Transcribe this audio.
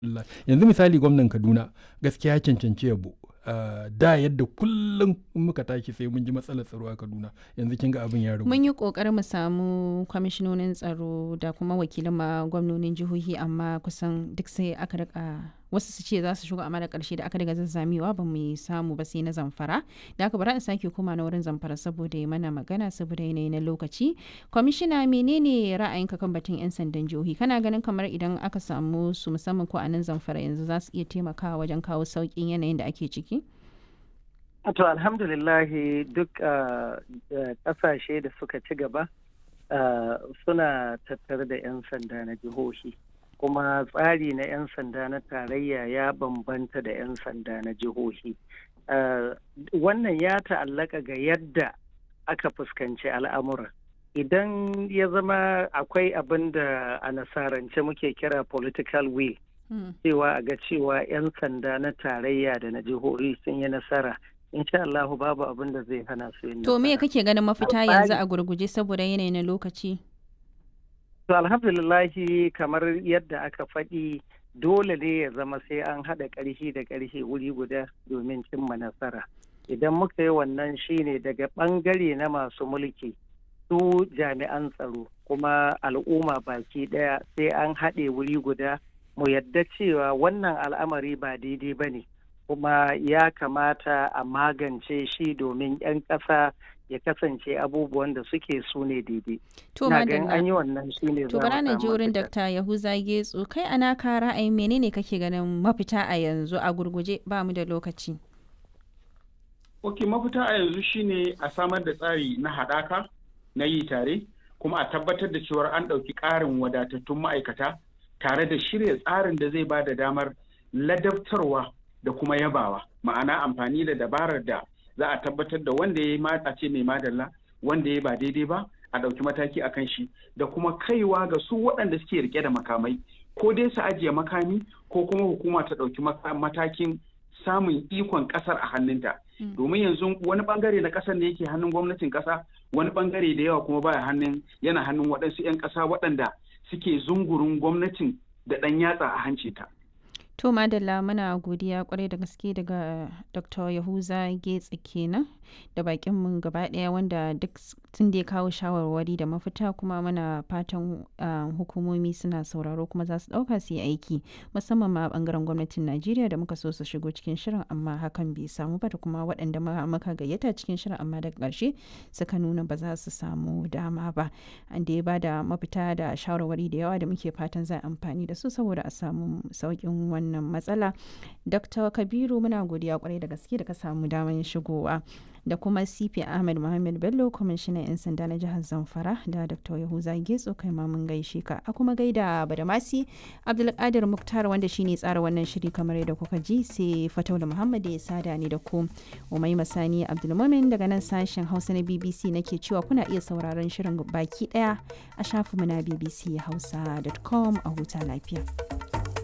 yanzu misali gwamnan kaduna gaskiya ya cancanci yabo Uh, da yadda kullum muka tashi sai mun ji matsalar tsaro a kaduna yanzu kin ga abin ya ragu mun yi kokarin mu samu kwamishinonin tsaro da kuma wakilan ma gwamnonin jihohi amma kusan duk sai aka rika wasu su ce za su shigo amma da karshe da aka daga zazzamewa ba mu samu ba sai na zamfara da aka bari in sake koma na wurin zamfara saboda ya mana magana saboda yanayi na lokaci kwamishina menene ra'ayinka kan batun yan sandan jihohi kana ganin kamar idan aka samu su musamman ko a nan zamfara yanzu za su iya taimakawa wajen kawo sauƙin yanayin da ake ciki To alhamdulillahi duk ƙasashe da suka ci gaba suna tattare da 'yan sanda na jihohi kuma tsari na 'yan sanda na tarayya ya bambanta da 'yan sanda na jihohi. Wannan ya ta'allaka ga yadda aka fuskanci al'amura. Idan ya zama akwai abin da a nasarance muke kira political will. cewa a ga cewa 'yan sanda na tarayya da na jihohi sun yi nasara insha Allahu babu abin da zai hana su yin To me kake ganin mafita yanzu a gurguje saboda yanayi na lokaci? To alhamdulillahi kamar yadda aka faɗi dole ne ya zama sai an haɗa ƙarfi da ƙarfi wuri guda domin cimma nasara. Idan muka yi wannan shine daga ɓangare na masu mulki su jami'an tsaro kuma al'umma baki ɗaya sai an haɗe wuri guda mu yadda cewa wannan al'amari ba daidai ba ne. kuma ya kamata a magance shi domin 'yan ƙasa ya kasance abubuwan da suke su ne daidai. To Na gan an yi wannan shi ne To bara na ji wurin Dr. Yahuza Getso kai ana ka ra'ayin menene kake ganin mafita a yanzu a gurguje ba mu da lokaci. Ok mafita a yanzu shine a samar da tsari na haɗaka na yi tare kuma a tabbatar da cewar an ɗauki ƙarin wadatattun ma'aikata tare da shirya tsarin da zai ba da damar ladabtarwa da kuma yabawa ma'ana amfani da dabarar da za a tabbatar da wanda ya yi mata ce mai madalla wanda ya ba daidai ba a ɗauki mataki a kan shi da kuma kaiwa ga su waɗanda suke rike da makamai ko dai su ajiye makami ko kuma hukuma ta ɗauki matakin samun ikon ƙasar a hannunta domin yanzu wani bangare na ƙasar ne yake hannun gwamnatin ƙasa wani bangare da yawa kuma baya hannun yana hannun waɗansu 'yan ƙasa waɗanda suke zungurin gwamnatin da ɗan yatsa a hanci ta. To Madalla muna godiya kwarai da gaske daga Dr. Yahuza Getsi kenan da bakin mu gaba daya wanda duk tun da ya kawo shawarwari da mafita kuma muna fatan hukumomi suna sauraro kuma za su dauka su yi aiki musamman ma bangaren gwamnatin Najeriya da muka so su shigo cikin shirin amma hakan bai samu ba da kuma waɗanda muka gayyata cikin shirin amma daga ƙarshe suka nuna ba za su samu dama ba an da ya bada mafita da shawarwari da yawa da muke fatan za a amfani da su saboda a samu sauƙin wannan wannan matsala dr kabiru muna godiya kwarai da gaske da ka samu damar shigowa da kuma cp ahmed muhammad bello kwamishinan 'yan sanda na jihar zamfara da dr yahuza getso kai ma mun gaishe ka a kuma gaida badamasi abdulkadir muktar wanda shine tsara wannan shiri kamar yadda kuka ji sai fataula muhammad ya sada ni da ku umai masani abdulmumin daga nan sashen hausa na bbc nake cewa kuna iya sauraron shirin baki daya a shafinmu na bbc hausa.com a huta lafiya